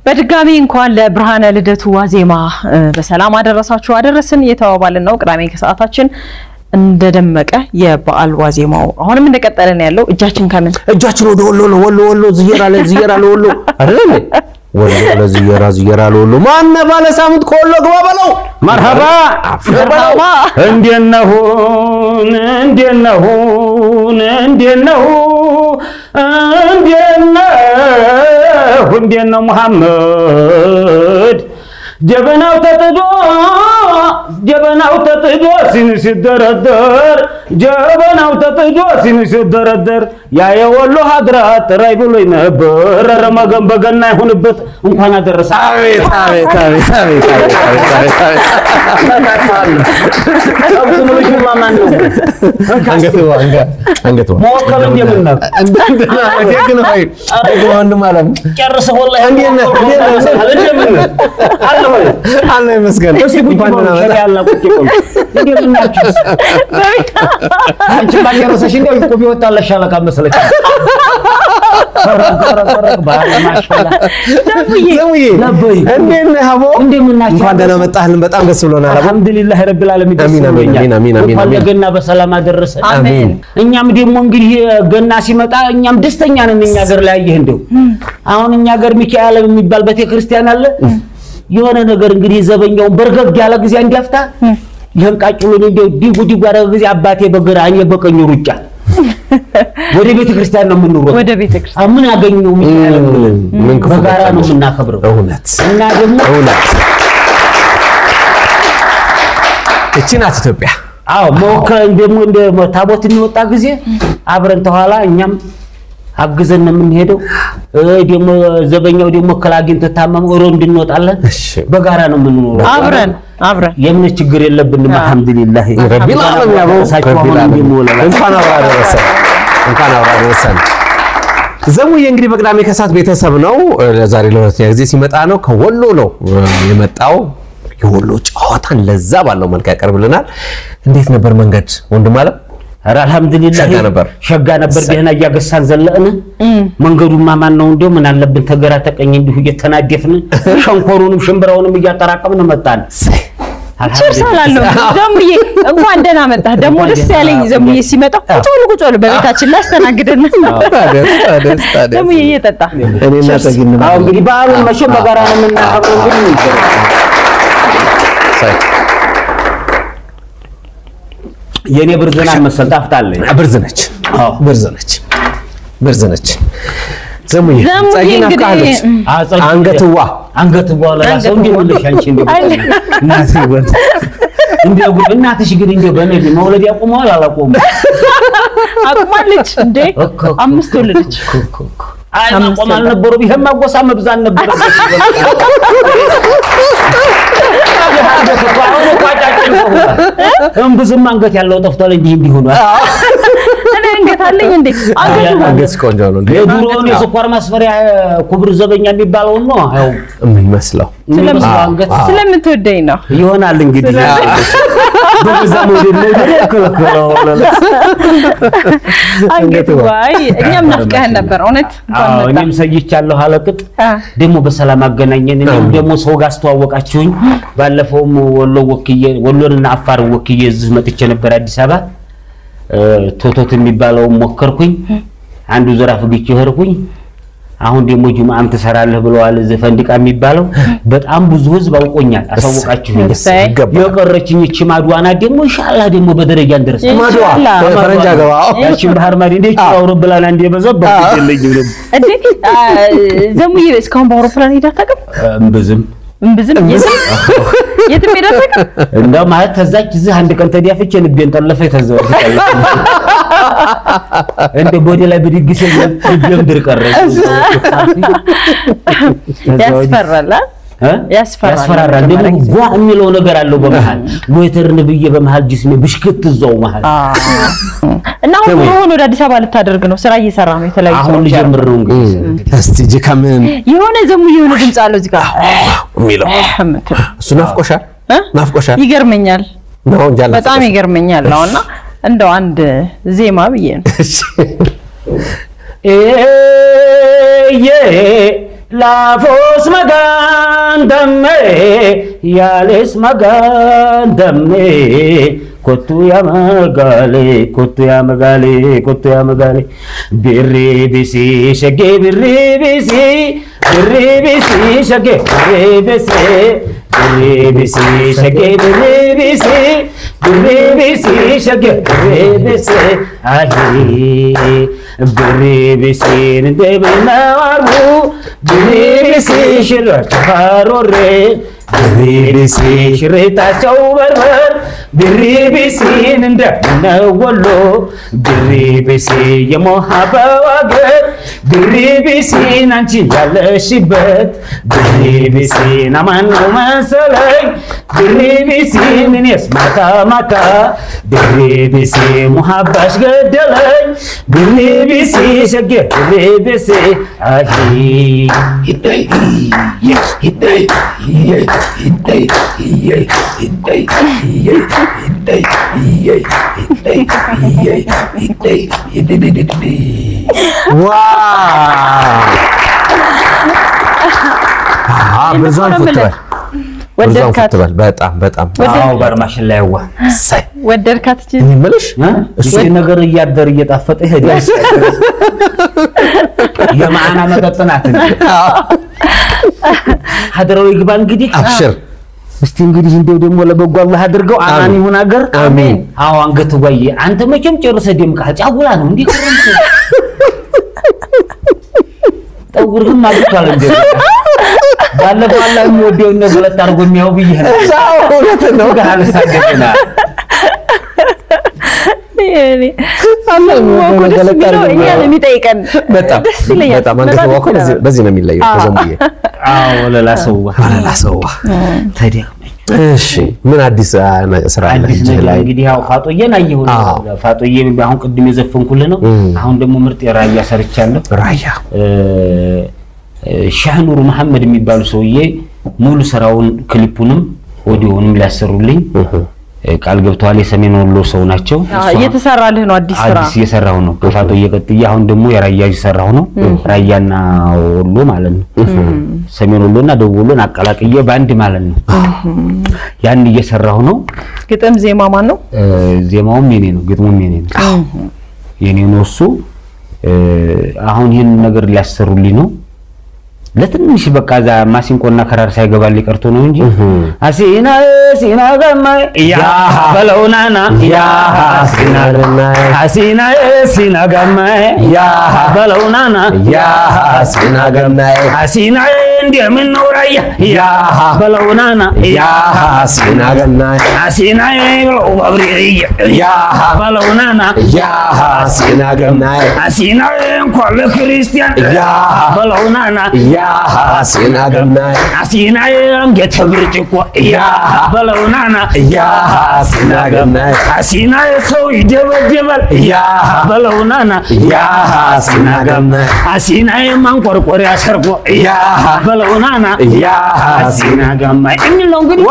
በድጋሚ እንኳን ለብርሃነ ልደቱ ዋዜማ በሰላም አደረሳችሁ አደረስን እየተባባልን ነው። ቅዳሜ ከሰዓታችን እንደደመቀ የበዓል ዋዜማው አሁንም እንደቀጠለን ያለው እጃችን ከምን እጃችን ወደ ወሎ ነው። ወሎ ወሎ ዝየራ ለዝየራ ለወሎ አይደል ወሎ ለዝየራ ዝየራ ለወሎ ማነ ባለ ሳምንት ከወሎ ግባ በለው መርሐባ መርሐባ። እንዴት ነሁን እንዴት ነሁን እንዴት ነሁ እንዴት ነሁ እንዴት ነው መሐመድ ጀበናው ተጥዶ ጀበናው ተጥዶ ሲኒ ሲደረደር ጀበናው ተጥዶ ሲኒ ሲደረደር ያ የወሎ ሀድራ ጥራይ ብሎኝ ነበር። ኧረ መገን በገና ይሁንበት እንኳን አደረሰ። አቤት አቤት አቤት አቤት አቤት አቤት አቤት አንገቱ አንገ አንገቱ መወከል እንደምናውቅ ደግነ ሆይ ደግነ ወንድም አለም ጨርሰህ ወላሂ እንዴት ነህ? እንዴት ነህ? እንደምን አለ ወይ አለ ይመስገን እስቲ ቁጭ እንኳን በሉ ደህና ሸሪያ መጣህ። ያለ ቁጭ በሉ እንደምን ናችሁ አንቺ ባልጨረሰሽ እንደው እኮ ቢወጣልሽ ሻለቃ መሰለች ዘሙዬ ለበይ እንዴት ነህ አቦ? እንደምን ናችሁ እንኳን ደህና መጣህልን። በጣም ደስ ብሎናል አቦ። አልሐምዱሊላህ ረብል ዓለሚን ደስ አሚን፣ አሚን፣ ብሎኛል። አሚን፣ አሚን፣ እንኳን አሚን። ለገና በሰላም አደረሰ አሜን። እኛም ደግሞ እንግዲህ ገና ሲመጣ እኛም ደስተኛ ነን። እኛ ሀገር ላይ አየህ እንደው አሁን እኛ ሀገር ሚካኤል የሚባል ቤተክርስቲያን አለ። የሆነ ነገር እንግዲህ ዘበኛውን በርገግ ያለ ጊዜ እንዲያፍታ ይህን ቃጭሉን እንደው ዲጉ ዲጉ ያደረገ ጊዜ አባቴ በግራ እኔ በቀኝ ሩጫ ወደ ቤተክርስቲያን ነው የምንሮጥ። ወደ ቤተ ክርስቲያን አሁን ምን አገኘው ሚካኤል ብለን ምን ክፉ በጋራ ነው ገጠመሽ? የምናከብረው እውነት እና ደግሞ እውነት እቺ ናት ኢትዮጵያ። አዎ መወከል ደግሞ እንደ ታቦት የሚወጣ ጊዜ አብረን ተኋላ እኛም አግዘን ነው የምንሄደው። እ ደግሞ ዘበኛው ደግሞ እክል አግኝቶ ታመመ ሮ እንድንወጣለን እሺ በጋራ ነው የምንኖረው። አብረን አብረን የምን ችግር የለብንም። አልሐምዱሊላህ ረቢል ዓለም ያቦ እሳቸው ረቢል አሁን ዓለም እንደሚወለላ እንኳን አብራ ደረሰን እንኳን አብራ ደረሰን። ዘሙዬ እንግዲህ በቅዳሜ ከሰዓት ቤተሰብ ነው ለዛሬ ለሁለተኛ ጊዜ ሲመጣ ነው። ከወሎ ነው እ፣ የመጣው የወሎ ጨዋታን ለዛ ባለው መልክ ያቀርብልናል። እንዴት ነበር መንገድ ወንድም አለም? ኧረ አልሐምዱሊላህ ሸጋ ነበር። ሸጋ ነበር። ደህና እያገሳን ዘለቅን። መንገዱማ ማን ነው እንዲያው ምን አለብን ተገራ ተቀኝ እንዲሁ እየተናደፍን ሸንኮሩንም ሽምብራውንም እያጠራቀምን መጣን። ችርስ አላለሁ ዘሙዬ እንኳን ደህና መጣህ። ደግሞ ደስ ያለኝ ዘሙዬ ሲመጣ ቁጭ ብሎ ቁጭ ብሎ በቤታችን ላይ አስተናግደን ታዲያስ ታዲያስ ታዲያስ ዘሙዬ እየጠጣ እኔና ጸጊን አዎ እንግዲህ በዓሉን መቼም በጋራ ነው የምናከብረው። እንግዲህ ምን ይደረግ። የኔ ብርዝና መሰል ጣፍጣለኝ። ብርዝ ነች አዎ ብርዝ ነች ብርዝ ነች። ዘሙዬ ዘሙዬ ጸጊን እንግዲህ አፍቃለች አጸድ አንገትዋ አንገት በኋላ ሰው እንዴ ወለሽ አንቺ እንዴ እናቴ ወጥ እንዴ ጉድ እናትሽ ግን እንዴ በነቢ መውለድ ያቆመዋል አላቆሙ አቁማለች እንዴ እኮ እኮ አምስት ወለደች። አይ ማቆም አልነበረም። ይሄም ማጎሳ መብዛት ነበር። እምብዝም አንገት ያለው ጠፍቷል። እንዲህ እንዲህ ሆኗል። እኔ አንገት አለኝ እንዴ አንገቱ አንገት ቆንጆ ነው እንዴ የድሮውን የስኳር ማስፈሪያ ክቡር ዘበኛ የሚባለውን ነው ያው የሚመስለው የሚመስለው አንገት ስለምትወደኝ ነው። ይሆናል እንግዲህ በዛ ሞዴል ነው የተከለከለው። አንገቱ ዋይ እኛም ናፍቀህን ነበር እውነት እንኳን አዎ መጣ። እኔም ሰይቻለሁ አለቅጥ አ፣ ደግሞ በሰላም አገናኘን። እኔም ደግሞ ሰው ጋር አስተዋወቃችሁኝ። ባለፈውም ወሎ ወክዬ ወሎንና አፋር ወክዬ እዚህ መጥቼ ነበር አዲስ አበባ እ፣ ቶቶት የሚባለውን ሞከርኩኝ። አንዱ ዘራፍ ግጭ ሄድኩኝ። አሁን ደግሞ ጁምአም ትሰራለህ ብለዋል። እዚህ ፈንዲቃ የሚባለው በጣም ብዙ ህዝብ አውቆኛል። አሳወቃችሁኝ። እሰይ። ይገባል። የቀረችኝ እቺ ማድዋና ደግሞ ኢንሻአላህ ደግሞ በደረጃ እንደርስ ማድዋ ኢንሻአላህ። ፈረንጅ አገባ ያቺን ባህር ማዲ እንዴት አውሮፕላን አንዴ በዘባ ይለኝ ነው እንዴ አ፣ ዘሙዬ እስካሁን በአውሮፕላን ሄዳ አታውቅም? እምብዝም እምብዝም የትም የትም ሄዳ አታውቅም? እንደው ማለት ተዛች እዚህ አንድ ቀን ተዲያፍቼ ልቤን ጠለፈ ተዘው እንደ ቦዲ ላይ ብድግ ሲል ልቤም ድር ቀረ። ያስፈራል አ? እ? ያስፈራል። ያስፈራራል። ደግሞ ጓ የሚለው ነገር አለው በመሃል ሎተርን ብዬ በመሃል ጅስሜ ብሽክት እዛው መሃል አ። እና አሁን ኑሮህን ወደ አዲስ አበባ ልታደርግ ነው። ስራ እየሰራ ነው። የተለያዩ አሁን ስራዎች አሉ። ልጀምር ነው እንግዲህ እስቲ እጅ ከምን የሆነ ዘሙዬ የሆነ ድምፅ አለው እዚህ ጋር የሚለው የምትለው እሱ ናፍቆሻል እ? ናፍቆሻል ይገርመኛል። ነው እንጂ አልናፈቀሽም። በጣም ይገርመኛል ነው እና እንደው አንድ ዜማ ብዬ ነው እሺ። ኤየ ላፎስ መጋን ደሜ ያሌስ መጋን ደሜ ኮቱ ያመጋሌ ኮቱ ያመጋሌ ኮቱ ያመጋሌ ብሪ ቢሲ ሸጌ ብሪ ቢሲ ብሪ ቢሲ ሸጌ ብሪ ቢሲ ብሪ ቢሲ ሸጌ ብሪ ቢሲ ብሪ ቢሲ ሸጌ ብሪ ቢሲ አሂ ብሪ ቢሲን እንደምናዋርቡ ብሪ ቢሲ ሽራቸው ካሮሬ ብሪ ቢሲ ሽሬታቸው በርበር ብሪ ቢሲን እንደምነወሎ ብሪ ቢሲ የሞሃበው አገር ብሪ ቢሲን አንቺ ያለሽበት ብሪ ቢሲን አማን ነው መሰለኝ ብሪ ቢሲን እኔስ ማታ ማታ ብሪ ቢሲ ሙሃባሽ ገደለኝ ብሪ ቢሲ ሸጌ ብሪ ቢሲ አሂ ሂደይ ሂደይ ሂደይ ሂደይ ሂደይ ሂደይ ሂደይ ሂደይ ሂደይ ሂደይ ሂደይ ሂደይ ብርዛን ፉትበል ብርዛን ወደድካት ፉትበል በጣም በጣም አዎ በርማሽን ላይ ዋ ሳይ ወደድካት እቺ እኔ የምልሽ እሱ ነገር እያደር እየጣፈጠ ይሄዳል። የማዕና መጠጥ ናት እንጂ ሀደራዊ ግባ እንግዲህ አብሽር እስቲ እንግዲህ እንደው ደግሞ ለበጎ አላህ አድርገው አማን አሜን። ይሁን ሀገር አሜን። አዎ አንገት ጓዬ አንተ መቼም ጨርሰህ ደምቀሃል። ጫጉላ ነው እንዲህ ከረምት ጠጉርህም አግቷል እንደ ባለፈው አላህ የሚወደውን ነገር ሁለት አድርጎ የሚያው ብዬ ነው አዎ እውነት ነው ጋር አልሳደቅና ደስ የሚለው እኛን የሚጠይቀን በጣም ደስ ይለኛል። በጣም አንገት በጣም በኩል ደስ ይላል። በዚህ ነው የሚለየው አዎ። ከዘሙዬ አዎ ለላ ሰው አለላ ሰዋ ተደክመኝ እሺ ምን አዲስ አ, ስራ አለ አዲስ እጅህ ነገር ላይ እንግዲህ ያው ፋጦዬን አየሁ ነው። አዎ። ፋጦዬ አሁን ቅድም የዘፈንኩልህ ነው። እም። አሁን ደግሞ ምርጥ የራያ ሰርቻለሁ። ራያ እ፣ ሻህ ኑሩ መሐመድ የሚባሉ ሰውዬ ሙሉ ስራውን ክሊፑንም ኦዲዮንም ሊያሰሩልኝ እ፣ ቃል ገብተዋል። የሰሜን ወሎ ሰው ናቸው። አዎ፣ እየተሰራልህ ነው አዲስ ስራ። አዲስ እየሰራሁ ነው። ከፋጦዬ ቀጥዬ አሁን ደግሞ የራያ እየሰራሁ ነው። ራያና ወሎ ማለት ነው። ሰሜን ወሎና ደቡብ ወሎን አቀላቅዬ በአንድ ማለት ነው። ያን እየሰራሁ ነው። ግጥም ዜማ ማን ነው? እ፣ ዜማውም የኔ ነው፣ ግጥሙም የኔ ነው። የኔ ነው እሱ። እ፣ አሁን ይህን ነገር ሊያሰሩልኝ ነው። ለትንሽ በቃ እዛ ማሲንቆና ከራር ሳይገባልኝ ቀርቶ ነው እንጂ አሲና ሲና ገማ ያ በለውናና ያ ሲና አሲና ሲና ገማ ያ በለውናና ያ ሲና ገናይ አሲና እንደምን ነው ራያ ያ በለውናና ያ ሲና ገናይ አሲና ብለው ባብሪያ ያ በለውናና ያ ሲና ገናይ አሲና እንኳን ለክርስቲያን ያ በለውናና ያ ሲና ገናይ አሲና አንገተ ብርጭቆ ያ በለውናና ያ ሲና ገናይ አሲና ሰው ይደበደባል ያ በለውናና ያ ሲና ገናይ አሲና ማንቆርቆሪያ ሰርቆ ያ በለውናና ያ አሲና ጋማ የሚል ነው እንግዲህ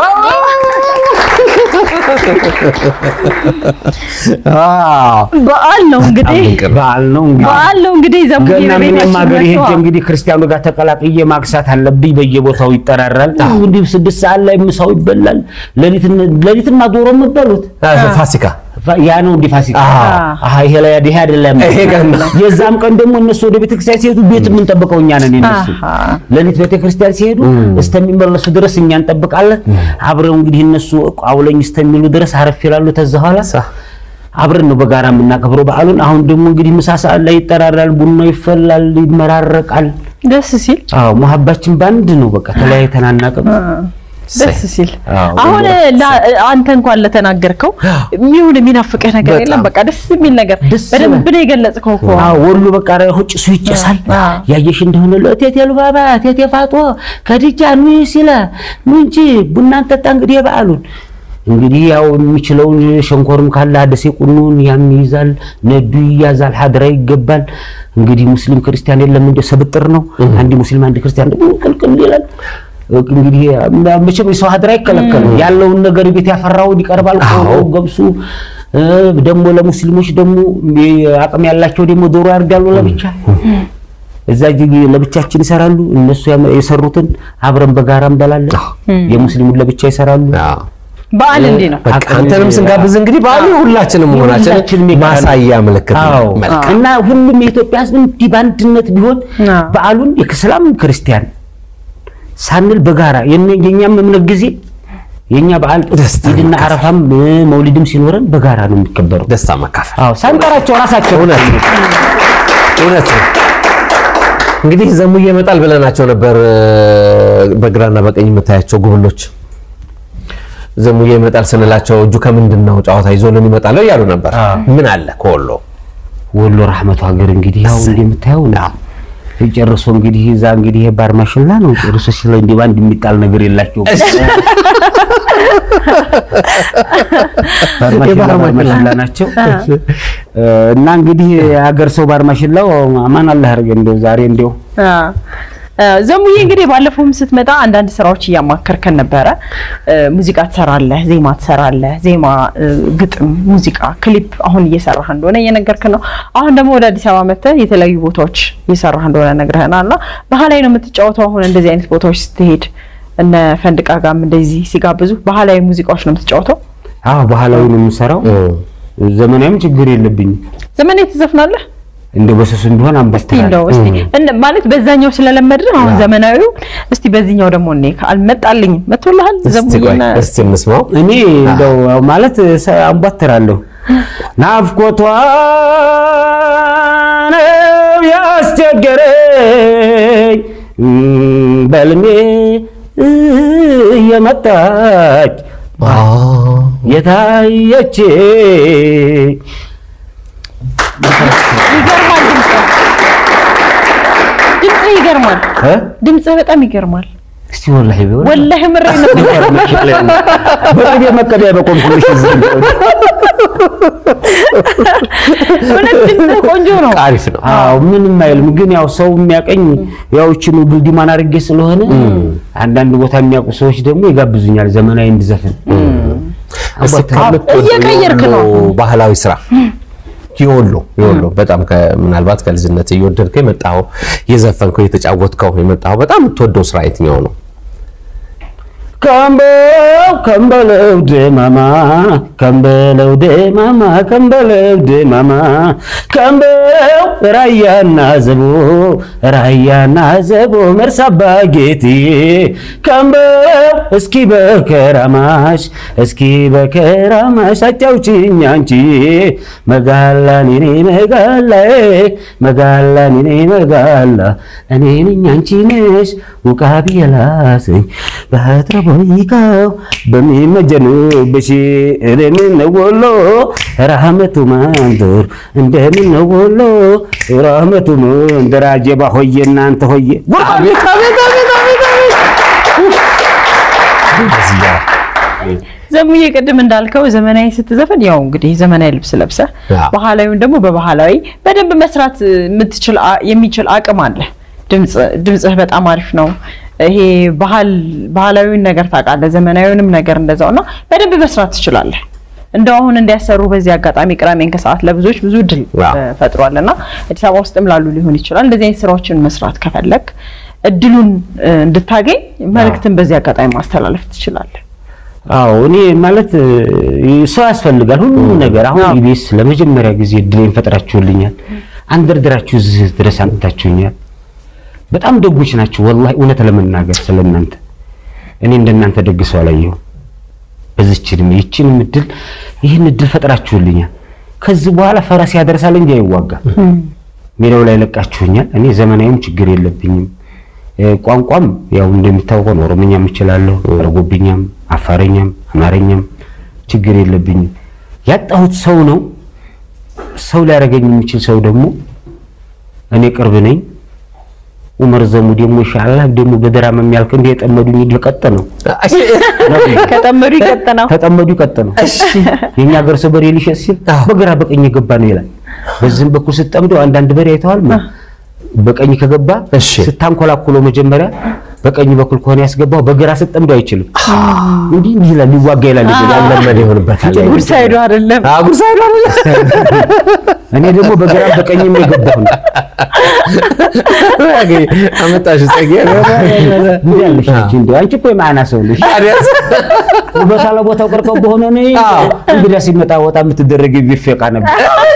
አዎ በዓል ነው እንግዲህ በዓል ነው እንግዲህ በዓል ነው እንግዲህ ዘሙዬ ገና ምንም በቤታችን ሀገር ሄጄ መጥተዋል። እንግዲህ ክርስቲያኑ ጋር ተቀላቅዬ ማክሳት አለብኝ። በየቦታው ይጠራራል። እንግዲህ ስድስት ሰዓት ላይ ምሳው ይበላል። ሌሊትና ዶሮ የምበሉት ፋሲካ ያ ነው እንዲህ ፋሲካ። አዎ። አሃ ይሄ ላይ ይሄ አይደለም። ይሄ ቀን ነው። የዛም ቀን ደግሞ እነሱ ወደ ቤተክርስቲያን ሲሄዱ ቤት የምንጠብቀው እኛ ነን። እነሱ አሃ። ሌሊት ቤተክርስቲያን ሲሄዱ እስከሚመለሱ ድረስ እኛ እንጠብቃለን። አብረው እንግዲህ እነሱ አውለኝ እስከሚሉ ድረስ አረፍ ይላሉ። ተዛ ኋላ አብረን ነው በጋራ የምናከብረው በዓሉን። አሁን ደግሞ እንግዲህ ምሳ ሰዓት ላይ ይጠራራል፣ ቡና ይፈላል፣ ይመራረቃል። ደስ ሲል አዎ መሀባችን በአንድ ነው። በቃ ተለያይተን አናውቅም። ደስ ሲል አዎ፣ አሁን ደግሞ ላ- አንተ እንኳን ለተናገርከው የሚሆን የሚናፍቅህ ነገር በጣም። የለም። በቃ ደስ የሚል ነገር ደስ በደንብ ነው የገለጽከው እኮ። አዎ ወሎ በቃ ራሁ ጭሱ ይጨሳል። አዎ። ያየሽ እንደሆነ ለእቴቴ ልባባ እቴቴ ፋጦ ከድጃ ኑ ሲለ ኑ እንጂ ቡና እንጠጣ እንግዲህ የበዓሉን እንግዲህ ያው የሚችለውን ሸንኮርም ካለ አደሴ ቁኑን ያም ይይዛል፣ ነዱ ይያዛል፣ ሀድራ ይገባል። እንግዲህ ሙስሊም ክርስቲያን የለም እንደ ሰብጥር ነው። አንድ ሙስሊም አንድ ክርስቲያን ደግሞ ቅልቅል ይላል። እንግዲህ መቼም የሰው ሀድራ አይከለከልም። ያለውን ነገር ቤት ያፈራውን ይቀርባል። ቆሎ ገብሱ እ፣ ደግሞ ለሙስሊሞች ደግሞ አቅም ያላቸው ደግሞ ዶሮ ያርዳሉ ለብቻ እዛ እጅግ ለብቻችን ይሰራሉ። እነሱ ያመ- የሰሩትን አብረን በጋራ እንበላለን። የሙስሊሙን ለብቻ ይሰራሉ። አዎ። በዓል እንዲህ ነው። በቃ አንተንም ስንጋብዝ እንግዲህ በዓሉ ሁላችንም መሆናችን ሁላችንም የጋራ ማሳያ ምልክት ነው። አዎ መልካም። እና ሁሉም የኢትዮጵያ ሕዝብ እንዲህ በአንድነት ቢሆን አዎ። በዓሉን የእስላም ክርስቲያን ሳንል በጋራ የነ- የኛም እምነት ጊዜ የኛ በዓል ደስታ ኢድና መካፈል። አረፋም እ፣ መውሊድም ሲኖረን በጋራ ነው የሚከበረው። ደስታ መካፈል አዎ ሳንጠራቸው ራሳቸው እውነት ነው። እውነት ነው። እንግዲህ ዘሙዬ ይመጣል ብለናቸው ነበር። በግራና በቀኝ የምታያቸው ጉብሎች ዘሙዬ ይመጣል ስንላቸው እጁ ከምንድን ነው ጨዋታ ይዞልን ይመጣል እያሉ ነበር። አዎ። ምን አለ ከወሎ ወሎ ረህመቱ ሀገር እንግዲህ ያው እንደምታየው ነው። ጨርሶ እንግዲህ እዛ እንግዲህ ይሄ ባር ማሽላ ነው ጨርሶ ሲለ እንዲህ ባንድ የሚጣል ነገር የላቸውም። ባር ማሽላ የባር ባር ማሽላ ማሽላ ናቸው እና እንግዲህ የሀገር ሰው ባር ማሽላው አማን አላህ ያድርገን። እንደው ዛሬ እንደው አ አ፣ ዘሙዬ እንግዲህ ባለፈውም ስትመጣ አንዳንድ ስራዎች እያማከርከን ነበረ። እ፣ ሙዚቃ ትሰራለህ፣ ዜማ ትሰራለህ፣ ዜማ፣ እ፣ ግጥም፣ ሙዚቃ፣ ክሊፕ አሁን እየሰራህ እንደሆነ እየነገርክን ነው። አሁን ደግሞ ወደ አዲስ አበባ መጥተህ የተለያዩ ቦታዎች እየሰራህ እንደሆነ ነግረህናል። እና ባህላዊ ነው የምትጫወተው አሁን እንደዚህ አይነት ቦታዎች ስትሄድ እነ ፈንድቃ ጋርም እንደዚህ ሲጋብዙ ባህላዊ ሙዚቃዎች ነው የምትጫወተው? አዎ ባህላዊ ነው የምሰራው። ዘመናዊም ችግር የለብኝም። ዘመናዊ ትዘፍናለህ? እንደው በሰሱም ቢሆን እስቲ አንበስተናል እንደው እስቲ እንደ- ማለት በዛኛው ስለለመድን አሁን ዘመናዊው እስቲ በዚህኛው ደግሞ እኔ አልመጣልኝም መጥቶልሃል እስቲ ቆይ ዘሙዬና እስቲ እንስማው። እኔ እንደው ማለት ሰ- አንቧትራለሁ ናፍቆቷ ነው ያስቸገረኝ እም፣ በልሜ እየመጣች የታየች ይገርማል ድምፅህ ድምፅህ ይገርማል እ? ድምፅህ በጣም ይገርማል እስቲ ወላሂ ቢሆን ወላሂ ምሬ ነው በቅቤ መቀቢያ በቆምኩልሽ እዚህ እንደው እውነት ድምፅህ ቆንጆ ነው አሪፍ ነው። አዎ ምንም አይልም። ግን ያው ሰው የሚያቀኝ ያው እችኑ ዱልዲማን አድርጌ ስለሆነ አንዳንድ ቦታ የሚያውቁ ሰዎች ደግሞ ይጋብዙኛል ዘመናዊ እንድዘፍን። እስቲ ከምትወደው እየቀየርክ ነው። የወሎ ባህላዊ ስራ የወሎ የወሎ በጣም ከ- ምናልባት ከልጅነት እየወደድከው የመጣው የዘፈንከው የተጫወትከው የመጣው በጣም የምትወደው ስራ የትኛው ነው? ከምበለው ከምበለው ደማማ ከምበለው ደማማ ከምበለው ደማማ ከምበለው ራያና ዘቦ ራያና ዘቦ መርሳባ ጌቴ ከምበለው እስኪ በከራማሽ እስኪ በከራማሽ አጫውችኝ አንቺ መጋላ ኔኔ መጋላ መጋላ ኔኔ መጋላ እኔ ነኝ አንቺ ነሽ ውቃቢ የላሰኝ በህትረ ቦይቃው በሚመጀኑብሽ እንደምን ወሎ ራህመቱ መንደር እንደምን ወሎ ራህመቱ መንደር አጀባ ሆዬ እናንተ ሆዬ አቤት አቤት አቤት አቤት እዚህ ጋር ዘሙዬ ቅድም እንዳልከው ዘመናዊ ስትዘፈን ያው እንግዲህ ዘመናዊ ልብስ ለብሰ አዎ። ባህላዊውን ደግሞ በባህላዊ በደንብ መስራት የምትችል አ- የሚችል አቅም አለ። ድምጽ ድምጽህ በጣም አሪፍ ነው። ይሄ ባህል ባህላዊውን ነገር ታውቃለህ፣ ዘመናዊውንም ነገር እንደዛው እና በደንብ መስራት ትችላለህ። እንደው አሁን እንዲያሰሩ በዚህ አጋጣሚ ቅዳሜን ከሰዓት ለብዙዎች ብዙ እድል አዎ። እ፣ ፈጥሯል እና አዲስ አበባ ውስጥም ላሉ ሊሆን ይችላል እንደዚህ አይነት ስራዎችን መስራት ከፈለግ እድሉን እ፣ እንድታገኝ መልእክትን በዚህ አጋጣሚ ማስተላለፍ ትችላለህ። አዎ እኔ ማለት እ፣ ሰው ያስፈልጋል ሁሉም ነገር። አሁን አዎ። ኢቢኤስ ለመጀመሪያ ጊዜ እድሌን ፈጥራችሁልኛል፣ አንደርድራችሁ እዚህ ድረስ አምጥታችሁኛል። በጣም ደጎች ናችሁ ወላሂ። እውነት ለመናገር ስለእናንተ እኔ እንደናንተ ደግ ሰው አላየሁም። በዚች እድሜ ይህችንም እድል ይህን እድል ፈጥራችሁልኛል። ከዚህ በኋላ ፈረስ ያደርሳል እንጂ አይዋጋም። ሜዳው ላይ ለቃችሁኛል። እኔ ዘመናዊም ችግር የለብኝም። እ፣ ቋንቋም ያው እንደሚታወቀው ነው። ኦሮምኛም እችላለሁ፣ አረጎብኛም፣ አፋረኛም፣ አማርኛም ችግር የለብኝም። ያጣሁት ሰው ነው። ሰው ሊያደርገኝ የሚችል ሰው ደግሞ እኔ ቅርብ ነኝ። ኡመር ዘሙ ደግሞ ኢንሻአላህ ደግሞ በደራም የሚያልቅ እንደ የጠመዱኝ ድል ቀጥ ነው ከጠመዱ ይቀጥናው ተጠመዱ ቀጥ ነው። የኛ ሀገር ሰው በሬ ሊሸጥ ሲል በግራ በቀኝ የገባ ነው ይላል። በዚህም በኩል ስትጠምደው አንዳንድ በሬ አይተዋል። በቀኝ ከገባ እሺ። ስታንኮላኩሎ መጀመሪያ በቀኝ በኩል ከሆነ ያስገባው በግራ ስትጠምደው አይችልም። እንዲህ እንዲህ ይላል፣ ሊዋጋ ይላል። ያለመደ ይሆንበታል። ጉድ ሳይዱ አይደለም አጉር ሳይዶ እኔ ደግሞ በግራም በቀኝም የገባሁ ነው። አመጣሽ ጸጌ እንዲህ ያለሽ ነች እንዲሁ አንቺ እኮ የማዕና ሰው ነሽ። ቦታ ለቦታው ቀርቀው በሆነ ነው እንግዲያ ሲመጣ ወጣ የምትደረግ ቢፌቃ ነበር።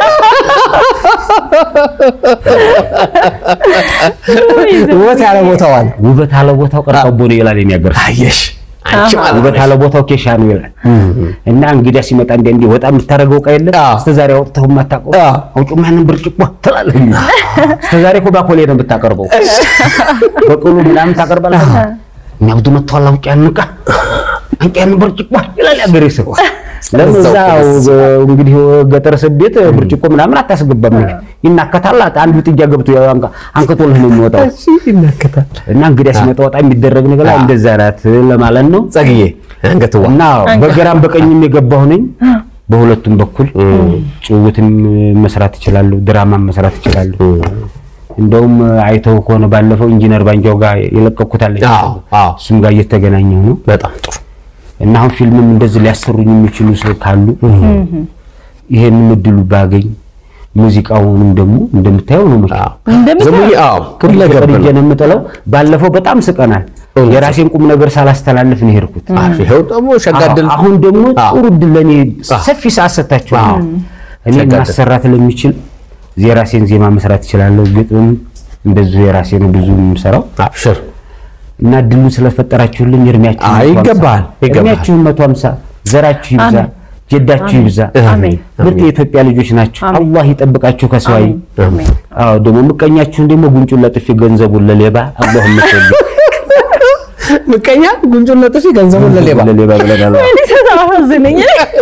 ውበት ያለ ቦታዋል ውበት አለ ቦታው ቀርቀቦ ነው ይላል የኔ ሀገር ሰው። አየሽ አንቺ ማለት ውበት አለ ቦታው ኬሻ ነው ይላል እና እንግዲያ ሲመጣ እንደ እንደ ወጣ የምታደርገው ዕቃ የለም አዎ። እስከ ዛሬ አውጥተው የማታውቀው አዎ። አውጪው ማንን ብርጭቆ ትላለህ እስከ ዛሬ እኮ ባኮሌ ነው የምታቀርበው በቅሉ ምናምን ታቀርባለህ የሚያብዱ መጥተዋል አውጪ ያንን ዕቃ አንቺ ያንን ብርጭቆ ይላል ያገሬ ሰው ለምን እዛው እንግዲህ ገጠር ስቤት ብርጭቆ ምናምን አታስገባም ይናከታል አንዱ ጥጃ ገብቶ ያው አንቀ- አንከቶልህ ነው የሚወጣው ይናከታል እና እንግዲያ ሲመጣ ወጣ የሚደረግ ነገር ላይ እንደዛ ናት ለማለት ነው ጸግዬ አንገትዋ እና በግራም በቀኝም የገባሁ ነኝ። በሁለቱም በኩል ጭውውትም መስራት እችላለሁ፣ ድራማም መስራት እችላለሁ። እንደውም አይተው ከሆነ ባለፈው ኢንጂነር ባንጃው ጋር የለቀኩት አለ አዎ አዎ እሱም ጋር እየተገናኘሁ ነው በጣም ጥሩ እና አሁን ፊልምም እንደዚህ ሊያሰሩኝ የሚችሉ ሰው ካሉ ይሄንን እድሉ ባገኝ ሙዚቃውንም ደግሞ እንደምታየው ነው መቼም እንደምታ- ዘሙዬ አዎ ሁለገብ ቀርጄ ነው ነው የምጥለው። ባለፈው በጣም ስቀናል። እውነት። የራሴን ቁም ነገር ሳላስተላልፍ ነው የሄድኩት። አዎ፣ ይኸው ደግሞ ሸጋድል አዎ፣ አሁን ደግሞ አዎ። ጥሩ እድል ለእኔ አዎ። ሰፊ ሰዓት ሰጥታችኋል። አዎ። እኔ ሸጋ እድል። ማሰራት ለሚችል የራሴን ዜማ መስራት እችላለሁ። ግጥም እንደዚሁ የራሴ ነው ብዙ የምሰራው አብሽር እና እድሉን ስለፈጠራችሁልኝ እድሜያችሁ አይ፣ ይገባሃል፣ ይገባሃል። እድሜያችሁን መቶ ሃምሳ ዘራችሁ ይብዛ አሜን። ጀዳችሁ ይብዛ። አሜን። ምርጥ የኢትዮጵያ ልጆች ናቸው። አሜን። አላህ ይጠብቃችሁ ከሰዋይ አሜን። አዎ ደግሞ ምቀኛችሁን ደግሞ ጉንጩን ለጥፊ ገንዘቡን ለሌባ አላህ ይመስገን ምቀኛ ጉንጩን ለጥፊ ገንዘቡን ለሌባ ለሌባ ብለናል። እኔ ተሳሳዝነኝ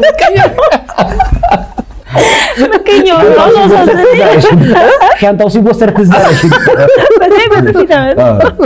ምቀኛው ነው አሳዘነኝ። ሻንጣው ሲወሰድ ትዝ አለሽ። በተለይ በጥፊ ተመታ።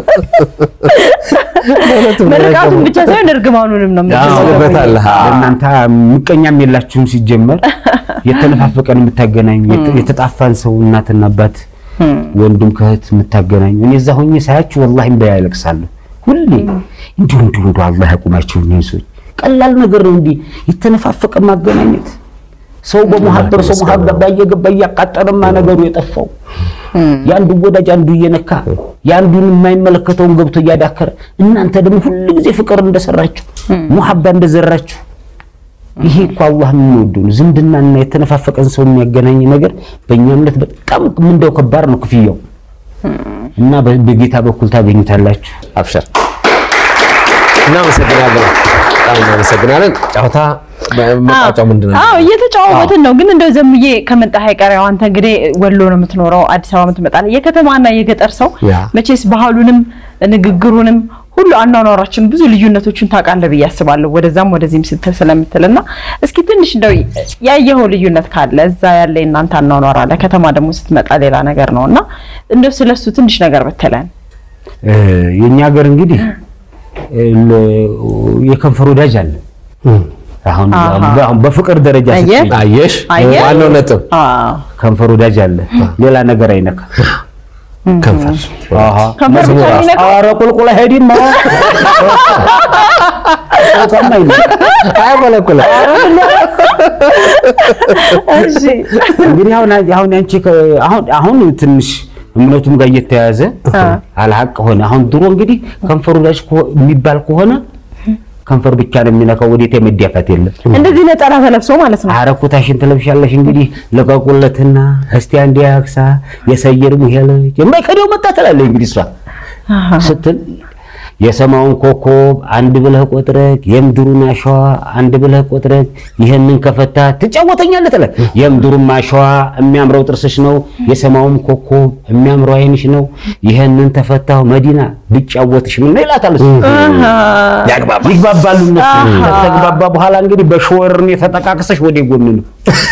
ምርቃቱን ብቻ ሳይሆን እርግማኑንም ነው አዎ፣ የምትሰጠው። በታል እናንተ ምቀኛም የላችሁም ሲጀመር የተነፋፈቀን የምታገናኙ የተ- የተጣፋን ሰው እናትና አባት ወንድም ከእህት የምታገናኙ እኔ እዛ ሆኜ ሳያችሁ ወላሂ እምባ ያለቅሳለሁ ሁሌ እንዲሁ እንዲሁ እንዲሁ አላህ ያቁማችሁ እኒህን ሰዎች ቀላል ነገር ነው እንዲህ የተነፋፈቀ ማገናኘት ሰው በመሀበር ሰው መሀገባ እየገባ እያቃጠለማ ነገሩ የጠፋው የአንዱ ወዳጅ አንዱ እየነካ የአንዱን የማይመለከተውን ገብቶ እያዳከረ እናንተ ደግሞ ሁሉ ጊዜ ፍቅር እንደሰራችሁ ሙሐባ እንደዘራችሁ ይሄ እኮ አላህ የሚወደው ነው። ዝምድናና የተነፋፈቀን ሰው የሚያገናኝ ነገር በእኛ እምነት በጣም ምንደው ከባድ ነው ክፍያው እና በ- በጌታ በኩል ታገኙታላችሁ። አብሽር እናመሰግናለን በጣም እናመሰግናለን ጨዋታ መቋጫው ምንድን ነው አዎ እየተጫወትን ነው። ግን እንደው ዘምዬ ከመጣህ አይቀር ያው አንተ እንግዲህ ወሎ ነው የምትኖረው፣ አዲስ አበባ የምትመጣለህ። የከተማና የገጠር ሰው ያ። መቼስ ባህሉንም ንግግሩንም ሁሉ አኗኗራችን ብዙ ልዩነቶችን ታውቃለህ ብዬ አስባለሁ። ወደዛም ወደዚህም ስትል ስለምትልና እስኪ ትንሽ እንደው ያየኸው ልዩነት ካለ እዛ ያለ እናንተ አኗኗር አለ፣ ከተማ ደግሞ ስትመጣ ሌላ ነገር ነው እና እንደው ስለሱ ትንሽ ነገር ብትለን። እ፣ የኛ ሀገር እንግዲህ እ፣ ለ- የከንፈር ወዳጅ አለ። አሁን አሃ። አሁን በፍቅር ደረጃ አየህ? ስትይ አየሽ አየህ? ዋናው ነጥብ አዎ ከንፈር ወዳጅ አለ። ሌላ ነገር አይነካ። ከንፈር አሃ ከንፈር ብቻ ነው የሚነካው? ኧረ ቁልቁል አይሄድም። አይቆለቁለ እሺ እንግዲህ አሁን አሁን አንቺ ከ- አሁን አሁን ትንሽ እምነቱም ጋር እየተያዘ አልሐቅ ሆነ። አሁን ድሮ እንግዲህ ከንፈሩ ላይ የሚባል ከሆነ ከንፈር ብቻ ነው የሚነካው፣ ወዴት የመዳፋት የለም። እንደዚህ ነጠላ ተለብሶ ማለት ነው። አረኩታሽን ትለብሻለሽ እንግዲህ ለቀቁለትና እስቲ አንድ ያክሳ የሰየር ሙሄለች የማይከደው መጣ ትላለች እንግዲህ እሷ ስትል የሰማውን ኮከብ አንድ ብለህ ቆጥረህ የምድሩን አሸዋ አንድ ብለህ ቆጥረህ ይህንን ከፈታ ትጫወተኛለህ ትላለህ። የምድሩም አሸዋ የሚያምረው ጥርስሽ ነው፣ የሰማውም ኮከብ የሚያምረው ዓይንሽ ነው። ይህንን ተፈታው መዲና ብጫወትሽ ምን ነው ይላታል እሱ። ያግባባ ይግባባሉ እነሱ። ከተግባባ በኋላ እንግዲህ በሾወርን የተጠቃቅሰሽ ወደ ጎን ነው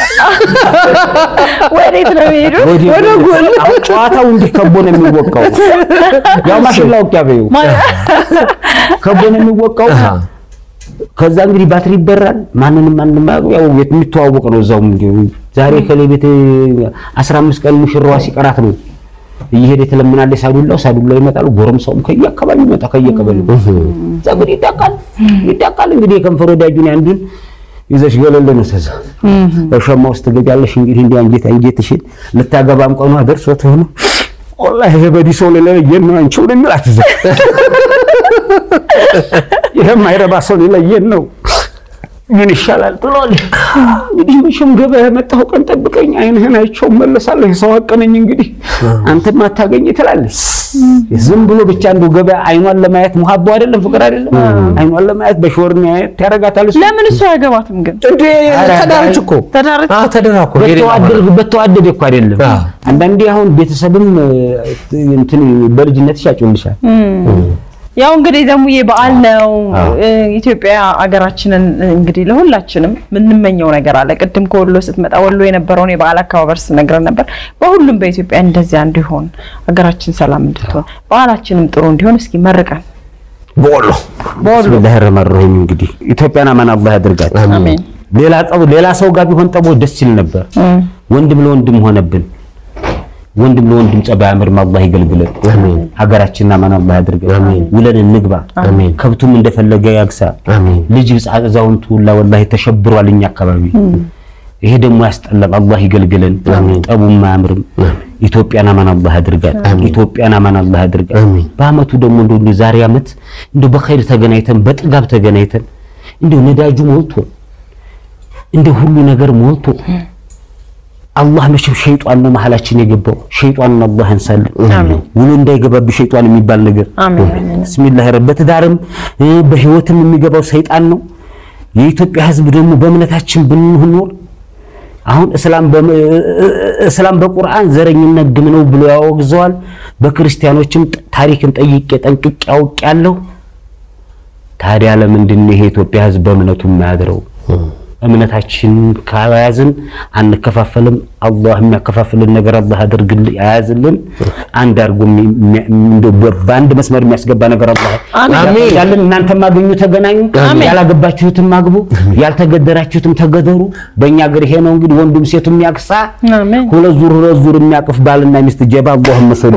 ወዴት ነው የሚሄዱት? ወደ ጎን አሁን ጨዋታው እንዲህ ከቦ ነው የሚወቃው። ያው ማሽላ ውቂያ በይው ከቦ ነው የሚወቃው። ከዛ እንግዲህ ባትሪ ይበራል። ማንንም ማንንም አያውቅም። ያው የሚተዋወቅ ነው እዛው እንዲሁ ዛሬ ከሌ ቤት 15 ቀን ሙሽራዋ ሲቀራት ነው እየሄደ ትለምናለች። ሳዱላው ሳዱላው ይመጣል። ጎረምሳውም ከየአካባቢው ይመጣ ከየቀበሌው እዛ እንግዲህ ይዳቃል ይዳቃል። እንግዲህ የከንፈር ወዳጁን አንዱን ይዘሽ ገለል ነው ተዛ በሸማ ውስጥ ትገቢያለሽ። እንግዲህ እንዲህ አንጀት አንጀትሽን ልታገባም ቀኗ ደርሶት ሆኖ ወላሂ ይሄ በዲ ሰው ሊለየን ነው አንቺው ነው የሚላት እዛ ይሄ የማይረባ ሰው ሊለየን ነው ምን ይሻላል ብሏል። እንግዲህ መቼም ገበያ የመጣሁ ቀን ጠብቀኝ፣ አይንህን አይቼው እመለሳለሁ። የሰው ሀቅ ነኝ እንግዲህ አንተም አታገኝ ትላለች። ዝም ብሎ ብቻ አንዱ ገበያ አይኗን ለማየት ሙሀቦ አይደለም ፍቅር አይደለም። አይኗን ለማየት በሾር ማየት ያደርጋታል። እሱ ለምን እሱ አያገባትም ግን? እንዴ ተዳረች እኮ ተዳረች? አዎ ተዳራ እኮ በተዋደድ በተዋደደ እኮ አይደለም። አዎ። አንዳንዴ አሁን ቤተሰብም እንትን በልጅነትሽ ያጭውልሻል። ያው እንግዲህ ዘሙዬ በዓል ነው። አዎ። እ፣ ኢትዮጵያ አገራችንን እንግዲህ ለሁላችንም የምንመኘው ነገር አለ። ቅድም ከወሎ ስትመጣ ወሎ የነበረውን የበዓል አከባበር ስትነግረን ነበር። በሁሉም በኢትዮጵያ እንደዚያ እንዲሆን አገራችን ሰላም እንድትሆን በዓላችንም ጥሩ እንዲሆን እስኪ መርቀን በወሎ በወሎ ቢስሚላህ ረህማን ረሂም እንግዲህ ኢትዮጵያን አማን አላህ ያድርጋት። አሜን። ሌላ ጠብ ሌላ ሰው ጋር ቢሆን ጠቦ ደስ ይል ነበር። እም፣ ወንድም ለወንድም ሆነብን። ወንድም ለወንድም ጸባይ አምርም አላህ ይገልግለን። አሜን። ሀገራችንን አማን አላህ ያድርገን። አሜን። ውለን እንግባ። አሜን። ከብቱም እንደፈለገ ያግሳ። አሜን። ልጅ ሕፃን አዛውንቱ ሁላ ወላሂ ተሸብሯል እኛ አካባቢ። ይሄ ደግሞ ያስጠላል። አላህ ይገልግለን። ጠቡም አያምርም። ኢትዮጵያን አማን አላህ ያድርጋት። ኢትዮጵያን አማን አላህ ያድርጋት። አሜን። በአመቱ ደግሞ እንደው እንደ ዛሬ አመት እንደው በኸይር ተገናኝተን በጥጋብ ተገናኝተን እንደው ነዳጁ ሞልቶ እንደው ሁሉ ነገር ሞልቶ አላህ መቼም ሸይጧን ነው መሀላችን የገባው። ሸይጧንን አላህ ያንሳልን። አሜን። ውሎ እንዳይገባብህ ሸይጧን የሚባል ነገር አሜን አሜን። ብስሚላህ ረብ በትዳርም እ፣ በህይወትም የሚገባው ሰይጣን ነው። የኢትዮጵያ ህዝብ ደግሞ በእምነታችን ብንኖር አሁን እስላም በም- እ- እ- እስላም በቁርአን ዘረኝነት ግም ነው ብሎ ያወግዘዋል። በክርስቲያኖችም ጥ- ታሪክን ጠይቄ ጠንቅቄ አውቄያለሁ። ታዲያ ለምንድን ነው ይሄ የኢትዮጵያ ህዝብ በእምነቱ የማያድረው? እምነታችን ከያዝን አንከፋፈልም። አላህ የሚያከፋፍልን ነገር አላህ አድርግልን ያያዝልን። አንድ አድርጎ የሚ- የሚ- እንደው በ- በአንድ መስመር የሚያስገባ ነገር አላህ አሜን። ያለን። እናንተም አገኙ ተገናኙ፣ አሜን። ያላገባችሁትም አግቡ፣ ያልተገደራችሁትም ተገደሩ። በእኛ ሀገር ይሄ ነው እንግዲህ ወንዱም ሴቱም ያቅሳ አሜን። ሁለት ዙር ሁለት ዙር የሚያቅፍ ባልና ሚስት ጀባ አላህ መስሉ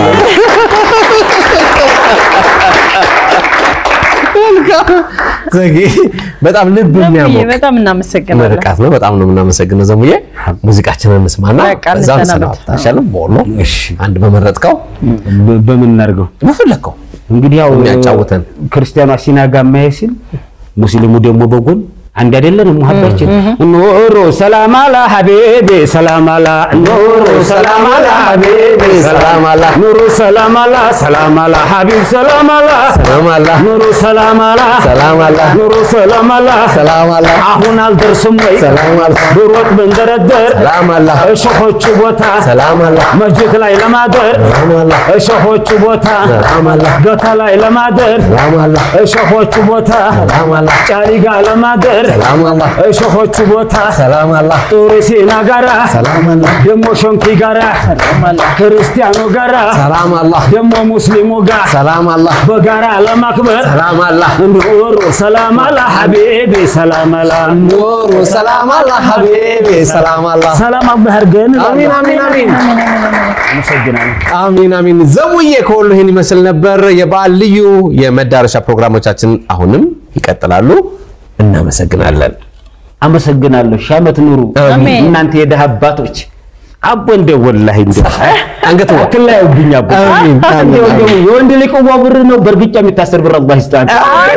ዘጌ በጣም ልብ ዘሙዬ የሚያሞቅ በጣም እናመሰግናለን። ምርቃት ነው። በጣም ነው የምናመሰግነው ዘሙዬ። ሙዚቃችንን እንስማና በቃ እዛው እንሰናበት። እንሰናበት አይሻልም? በወሎ እሺ አንድ በመረጥከው በ- በምን እናድርገው በፈለግከው እንግዲህ ያው የሚያጫውተን ክርስቲያኗ ሲናጋ ማየ ሲል ሙስሊሙ ደግሞ በጎን አንድ አይደለንም። ሙሐባችን ኑሩ ሰላም አላ ሀቢቢ ሰላም አላ ኑሩ ሰላም አላ ሀቢቢ ሰላም አላ ኑሩ ሰላም አላ ሰላም አላ ሀቢብ ሰላም አላ ሰላም አላ ኑሩ ሰላም አላ ሰላም አላ ኑሩ ሰላም አላ ሰላም አላ አሁን አልደርስም ወይ ሰላም አላ ብሮጥ ብንደረደር ሰላም አላ እሾሆቹ ቦታ ሰላም አላ መስጂድ ላይ ለማደር ሰላም አላ እሾሆቹ ቦታ ሰላም አላ ገታ ላይ ለማደር ሰላም አላ እሾሆቹ ቦታ ሰላም አላ ጫሊጋ ለማደር ሰላም አላ እሾሆቹ ቦታ ሰላም አላ ጡሪ ሲና ጋራ ሰላም አላ ደሞ ሾንኪ ጋራ ክርስቲያኑ ጋራ ሰላም አላ ደሞ ሙስሊሙ ጋር ሰላም አላ በጋራ ለማክበር ሰላም አላ እንዱሩ ሰላም አላ ሐቢቢ ሰላም አላ ኑሩ ሰላም አላ ሀቢቢ ሰላም አላ ሰላም አላህ ያድርገን። አሚን አሚን አሚን አመሰግናለሁ። አሚን አሚን። ዘሙዬ ከወሎ ይህን ይመስል ነበር። የበዓል ልዩ የመዳረሻ ፕሮግራሞቻችን አሁንም ይቀጥላሉ። እናመሰግናለን። አመሰግናለሁ። ሺህ ዓመት ኑሩ አሜን። እናንተ የደሃ አባቶች። አቦ እንደ ወላሂ እንደ አንገት ወ አትለያዩብኝ አቦ። አሜን፣ አሜን፣ እንደው እንደው የወንድ ልጅ ቅዋ ብር ነው፣ በእርግጫ የሚታሰር ብር አላህ ይስጣን።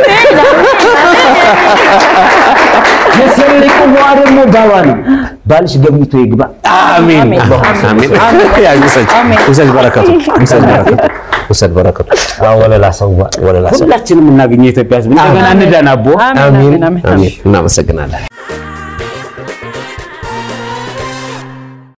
የሴት ልጅ ቅዋ ደግሞ ባሏ ነው። ባልሽ ገብቶ ይግባ። አሚን አሜን፣ አሚን አሚን። ያ ውሰድ አሜን። ውሰድ በረከቱ ውሰድ በረከቱ ውሰድ በረከቱ ወለላ ሰዋ ወለላ ሰዋ። ሁላችንም እናገኘ የኢትዮጵያ ሕዝብ እንደገና እንዳን አቦ አሜን አሚን አሜን አሜን። አሚን። እናመሰግናለን።